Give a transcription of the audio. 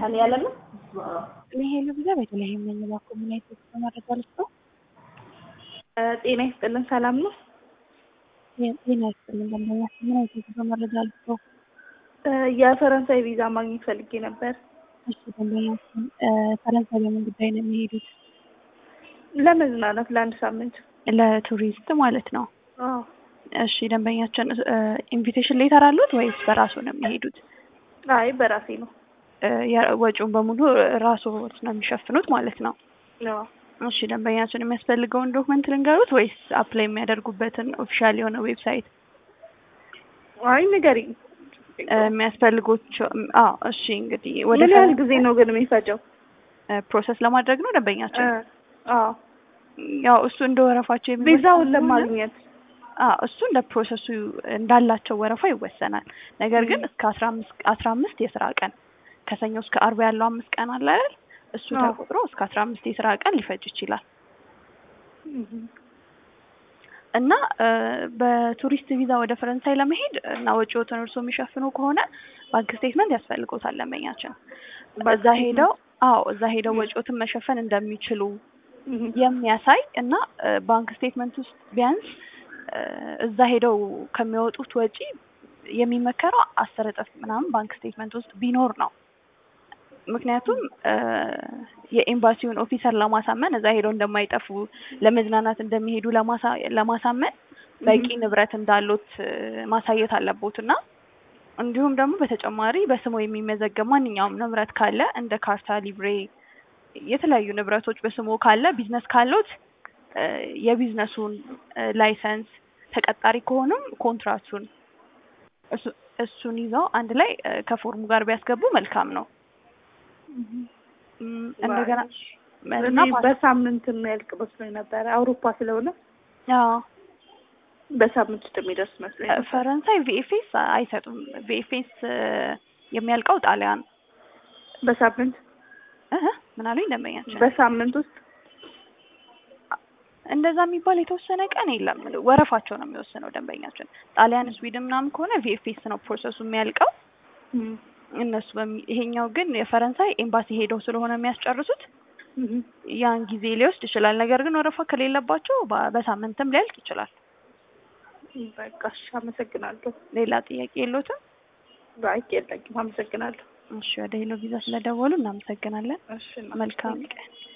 እኔ ያለ ነው ሄሎ ቪዛ በተለይም ነኝ እባክዎ ምን አይነት የጉዞ መረጃ ልስጥዎ? ጤና ይስጥልን ሰላም ነው? ጤና ይስጥልን ደንበኛችን ምን አይነት የጉዞ መረጃ ልስጥዎ? የፈረንሳይ ቪዛ ማግኘት ፈልጌ ነበር። እሺ ደንበኛችን ፈረንሳይ በምን ጉዳይ ነው የሚሄዱት? ለመዝናናት ለአንድ ሳምንት። ለቱሪስት ማለት ነው። አዎ እሺ ደንበኛችን ኢንቪቴሽን ሌተር አሉት ወይስ በራሱ ነው የሚሄዱት? አይ በራሴ ነው። ወጪውን በሙሉ ራስዎት ነው የሚሸፍኑት ማለት ነው። አዎ እሺ ደንበኛችን የሚያስፈልገውን ዶክመንት ልንገሩት ወይስ አፕላይ የሚያደርጉበትን ኦፊሻል የሆነ ዌብሳይት አይ ንገሪኝ። የሚያስፈልጎች አዎ እሺ እንግዲህ ወደ ምን ያህል ጊዜ ነው ግን የሚፈጀው? ፕሮሰስ ለማድረግ ነው ደንበኛችን አዎ ያው እሱ እንደ ወረፋቸው የሚወሰን ቪዛውን ስለሆነ- ለማግኘት አዎ እሱ እንደ ፕሮሰሱ እንዳላቸው ወረፋ ይወሰናል። ነገር ግን እስከ አስራ አምስት አስራ አምስት የስራ ቀን ከሰኞ እስከ አርብ ያለው አምስት ቀን አለ አይደል? እሱ አዎ። ተቆጥሮ እስከ አስራ አምስት የስራ ቀን ሊፈጅ ይችላል እና እ በቱሪስት ቪዛ ወደ ፈረንሳይ ለመሄድ እና ወጪዎትን እርሶ የሚሸፍኑ ከሆነ ባንክ ስቴትመንት ያስፈልጎታል ደንበኛችን። እዛ ሄደው አዎ እዛ ሄደው ወጪዎትን መሸፈን እንደሚችሉ የሚያሳይ እና እ ባንክ ስቴትመንት ውስጥ ቢያንስ እ እዛ ሄደው ከሚያወጡት ወጪ የሚመከረው አስር እጥፍ ምናምን ባንክ ስቴትመንት ውስጥ ቢኖር ነው። ምክንያቱም እ የኤምባሲውን ኦፊሰር ለማሳመን እዛ ሄደው እንደማይጠፉ ለመዝናናት እንደሚሄዱ ለማሳ- ለማሳመን በቂ ንብረት እንዳሉት እ ማሳየት አለቦት እና እንዲሁም ደግሞ በተጨማሪ በስሙ የሚመዘገብ ማንኛውም ንብረት ካለ እንደ ካርታ፣ ሊብሬ የተለያዩ ንብረቶች በስሙ ካለ ቢዝነስ ካሉት እ የቢዝነሱን እ ላይሰንስ ተቀጣሪ ከሆኑም ኮንትራቱን እሱ- እሱን ይዘው አንድ ላይ እ ከፎርሙ ጋር ቢያስገቡ መልካም ነው። እም፣ እንደገና እኔ እና ፓስ- በሳምንት የሚያልቅ መስሎኝ ነበረ። አውሮፓ ስለሆነ አዎ በሳምንት ውስጥ የሚደርስ መስሎኝ ነበር። ፈረንሳይ ቪኤፍኤስ አይሰጡም። ቪኤፍኤስ የሚያልቀው ጣሊያን በሳምንት እህ ምን አሉኝ ደንበኛችን? በሳምንት ውስጥ እንደዛ የሚባል የተወሰነ ቀን የለም። ወረፋቸው ነው የሚወስነው ደንበኛችን። ጣሊያን፣ ስዊድን ምናምን ከሆነ ቪኤፍኤስ ነው ፕሮሰሱ የሚያልቀው እም፣ እነሱ በሚ- ይሄኛው ግን የፈረንሳይ ኤምባሲ ሄደው ስለሆነ የሚያስጨርሱት እም። ያን ጊዜ ሊወስድ ይችላል። ነገር ግን ወረፋ ከሌለባቸው በ- በሳምንትም ሊያልቅ ይችላል። በቃ እሺ፣ አመሰግናለሁ። ሌላ ጥያቄ የሎትም? ባይ የለኝም። አመሰግናለሁ። እሺ ወደ ሄሎ ቪዛ ስለደወሉ እናመሰግናለን። እሺ መልካም ቀን።